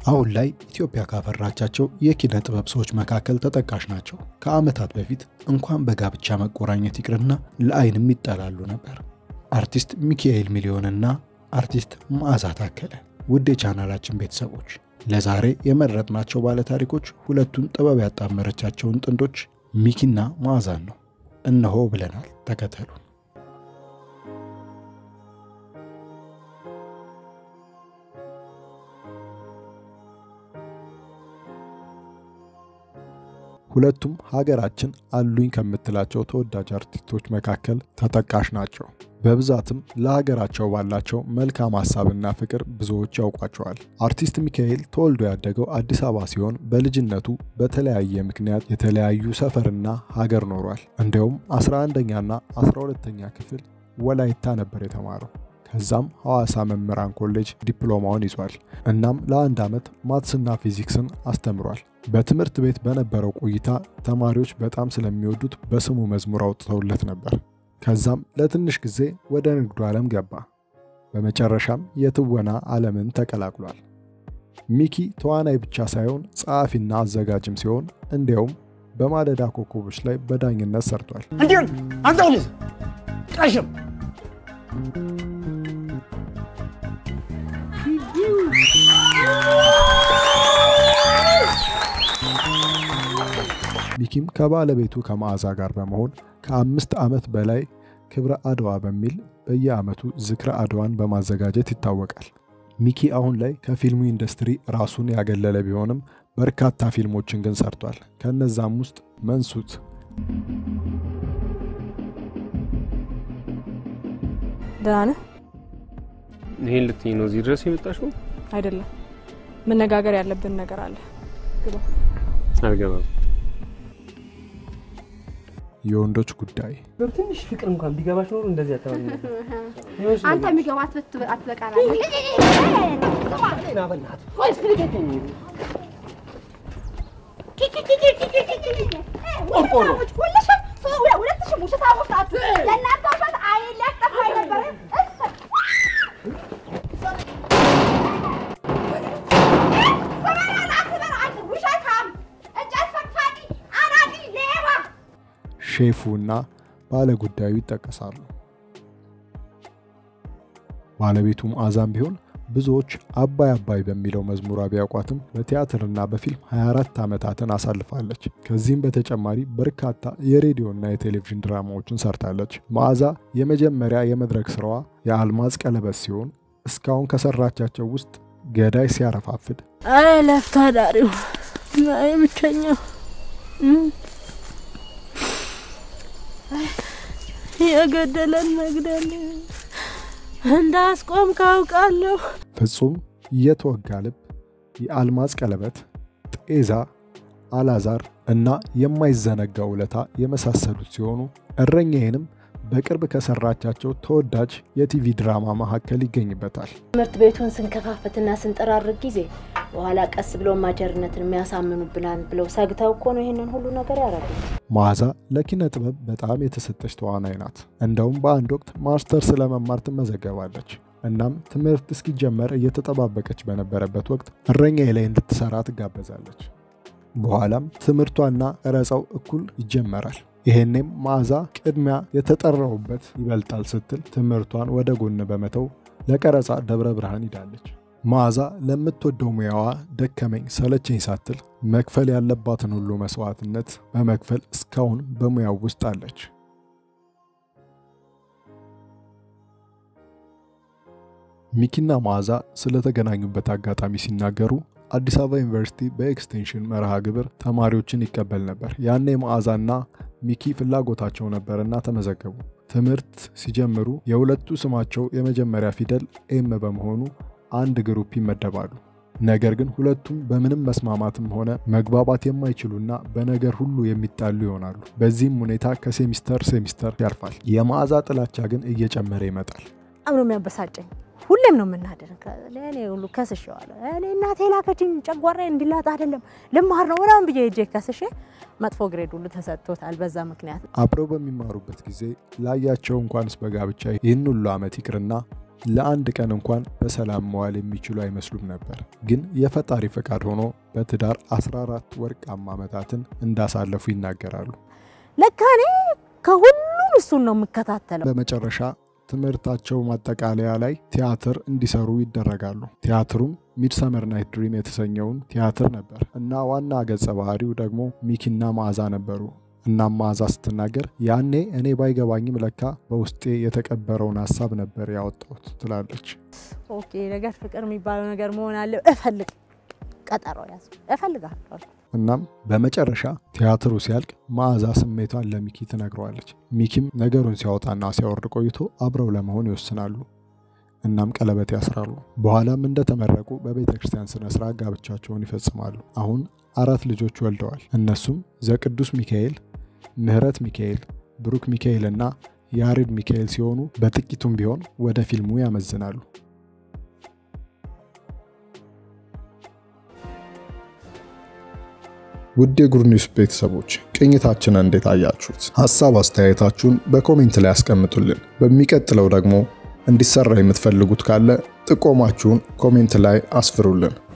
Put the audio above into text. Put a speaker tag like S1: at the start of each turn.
S1: አሁን ላይ ኢትዮጵያ ካፈራቻቸው የኪነ ጥበብ ሰዎች መካከል ተጠቃሽ ናቸው። ከዓመታት በፊት እንኳን በጋብቻ መቆራኘት ይቅርና ለአይንም ይጠላሉ ነበር። አርቲስት ሚካኤል ሚሊዮንና አርቲስት መዓዛ ታከለ። ውድ የቻናላችን ቤተሰቦች ለዛሬ የመረጥናቸው ባለታሪኮች ሁለቱን ጥበብ ያጣመረቻቸውን ጥንዶች ሚኪና መዓዛን ነው። እነሆ ብለናል፣ ተከተሉን። ሁለቱም ሀገራችን አሉኝ ከምትላቸው ተወዳጅ አርቲስቶች መካከል ተጠቃሽ ናቸው። በብዛትም ለሀገራቸው ባላቸው መልካም ሀሳብና ፍቅር ብዙዎች ያውቋቸዋል። አርቲስት ሚካኤል ተወልዶ ያደገው አዲስ አበባ ሲሆን በልጅነቱ በተለያየ ምክንያት የተለያዩ ሰፈርና ሀገር ኖሯል። እንዲያውም 11ኛና 12ኛ ክፍል ወላይታ ነበር የተማረው። ከዛም ሐዋሳ መምህራን ኮሌጅ ዲፕሎማውን ይዟል። እናም ለአንድ ዓመት ማትስና ፊዚክስን አስተምሯል። በትምህርት ቤት በነበረው ቆይታ ተማሪዎች በጣም ስለሚወዱት በስሙ መዝሙር አውጥተውለት ነበር። ከዛም ለትንሽ ጊዜ ወደ ንግዱ ዓለም ገባ። በመጨረሻም የትወና ዓለምን ተቀላቅሏል። ሚኪ ተዋናይ ብቻ ሳይሆን ጸሐፊና አዘጋጅም ሲሆን እንዲያውም በማለዳ ኮከቦች ላይ በዳኝነት ሰርቷል።
S2: እንዲሁን አንተው ልጅ ቀሽም
S1: ሚኪም ከባለቤቱ ከመዓዛ ጋር በመሆን ከአምስት ዓመት በላይ ክብረ አድዋ በሚል በየዓመቱ ዝክረ አድዋን በማዘጋጀት ይታወቃል። ሚኪ አሁን ላይ ከፊልሙ ኢንዱስትሪ ራሱን ያገለለ ቢሆንም በርካታ ፊልሞችን ግን ሰርቷል። ከነዛም ውስጥ መንሱት፣
S3: ደህና ነህ?
S4: ይሄን ልትይ ነው እዚህ ድረስ የመጣሽው?
S3: አይደለም፣ መነጋገር ያለብን ነገር አለ። ግባ።
S4: አልገባም።
S1: የወንዶች ጉዳይ፣
S4: ትንሽ ፍቅር እንኳን ቢገባሽ ኖሮ እንደዚህ አታወሪ ነበር።
S5: አንተ የሚገባት አትበቃና
S1: ሼፉ እና ባለጉዳዩ ይጠቀሳሉ። ባለቤቱ መዓዛም ቢሆን ብዙዎች አባይ አባይ በሚለው መዝሙሯ ቢያውቋትም በቲያትርና በፊልም 24 ዓመታትን አሳልፋለች። ከዚህም በተጨማሪ በርካታ የሬዲዮና የቴሌቪዥን ድራማዎችን ሰርታለች። መዓዛ የመጀመሪያ የመድረክ ስራዋ የአልማዝ ቀለበት ሲሆን እስካሁን ከሰራቻቸው ውስጥ ገዳይ ሲያረፋፍድ፣
S6: አይ ለፍቶ አዳሪው አይ ብቸኛው የገደለን መግደል እንዳስቆም ካውቃለሁ።
S1: ፍጹም፣ የተወጋ ልብ፣ የአልማዝ ቀለበት፣ ጤዛ፣ አላዛር እና የማይዘነጋ ውለታ የመሳሰሉት ሲሆኑ እረኛዬንም በቅርብ ከሰራቻቸው ተወዳጅ የቲቪ ድራማ መካከል ይገኝበታል።
S6: ትምህርት ቤቱን ስንከፋፈትና ስንጠራርግ ጊዜ በኋላ ቀስ ብሎ ማጀርነትን የሚያሳምኑብናል ብለው ሰግተው እኮ ነው ይህንን ሁሉ ነገር ያደረጉት።
S1: መዓዛ ለኪነ ጥበብ በጣም የተሰጠች ተዋናይ ናት። እንደውም በአንድ ወቅት ማስተርስ ለመማር ትመዘገባለች። እናም ትምህርት እስኪጀመር እየተጠባበቀች በነበረበት ወቅት እረኛዬ ላይ እንድትሰራ ትጋበዛለች። በኋላም ትምህርቷና ቀረጻው እኩል ይጀመራል። ይሄኔም መዓዛ ቅድሚያ የተጠራውበት ይበልጣል ስትል ትምህርቷን ወደ ጎን በመተው ለቀረጻ ደብረ ብርሃን ሂዳለች። መዓዛ ለምትወደው ሙያዋ ደከመኝ ሰለቸኝ ሳትል መክፈል ያለባትን ሁሉ መስዋዕትነት በመክፈል እስካሁን በሙያው ውስጥ አለች። ሚኪና መዓዛ ስለተገናኙበት አጋጣሚ ሲናገሩ አዲስ አበባ ዩኒቨርሲቲ በኤክስቴንሽን መርሃ ግብር ተማሪዎችን ይቀበል ነበር። ያኔ መዓዛና ሚኪ ፍላጎታቸው ነበርና ተመዘገቡ። ትምህርት ሲጀምሩ የሁለቱ ስማቸው የመጀመሪያ ፊደል ኤም በመሆኑ አንድ ግሩፕ ይመደባሉ። ነገር ግን ሁለቱም በምንም መስማማትም ሆነ መግባባት የማይችሉና በነገር ሁሉ የሚጣሉ ይሆናሉ። በዚህም ሁኔታ ከሴሚስተር ሴሚስተር ያልፋል። የመዓዛ ጥላቻ ግን እየጨመረ ይመጣል።
S6: በጣም ነው የሚያበሳጨኝ። ሁሌም ነው የምናደር። ለእኔ ሁሉ ከስሼዋለሁ። እኔ እናቴ ላከችኝ ጨጓራ እንዲላጥ አይደለም ልማር ነው ምናምን ብዬ ሄጄ ከስሼ መጥፎ ግሬድ ሁሉ ተሰጥቶታል በዛ ምክንያት።
S1: አብረው በሚማሩበት ጊዜ ላያቸው እንኳንስ በጋብቻ ይህን ሁሉ ዓመት ይቅርና ለአንድ ቀን እንኳን በሰላም መዋል የሚችሉ አይመስሉም ነበር። ግን የፈጣሪ ፈቃድ ሆኖ በትዳር 14 ወርቃማ ዓመታትን እንዳሳለፉ ይናገራሉ።
S6: ለካ እኔ ከሁሉም እሱን ነው የምከታተለው።
S1: በመጨረሻ ትምህርታቸው ማጠቃለያ ላይ ቲያትር እንዲሰሩ ይደረጋሉ። ቲያትሩም ሚድሰመር ናይት ድሪም የተሰኘውን ቲያትር ነበር እና ዋና ገጸ ባህሪው ደግሞ ሚኪና መዓዛ ነበሩ። እናም መዓዛ ስትናገር ያኔ እኔ ባይገባኝም ለካ በውስጤ የተቀበረውን ሀሳብ ነበር ያወጣሁት ትላለች።
S6: ኦኬ ነገር ፍቅር የሚባለው ነገር መሆን አለ። እፈልግ ቀጠሮ ያዝ እፈልጋለሁ።
S1: እናም በመጨረሻ ቲያትሩ ሲያልቅ መዓዛ ስሜቷን ለሚኪ ትነግረዋለች። ሚኪም ነገሩን ሲያወጣና ሲያወርድ ቆይቶ አብረው ለመሆን ይወስናሉ። እናም ቀለበት ያስራሉ። በኋላም እንደተመረቁ በቤተ ክርስቲያን ስነ ስርዓት ጋብቻቸውን ይፈጽማሉ። አሁን አራት ልጆች ወልደዋል። እነሱም ዘቅዱስ ሚካኤል፣ ምህረት ሚካኤል፣ ብሩክ ሚካኤል እና ያሬድ ሚካኤል ሲሆኑ በጥቂቱም ቢሆን ወደ ፊልሙ ያመዝናሉ። ውድ የጉድ ኒውስ ቤተሰቦች ቅኝታችንን እንዴት አያችሁት? ሀሳብ አስተያየታችሁን በኮሜንት ላይ ያስቀምጡልን። በሚቀጥለው ደግሞ እንዲሰራ የምትፈልጉት ካለ ጥቆማችሁን ኮሜንት ላይ አስፍሩልን።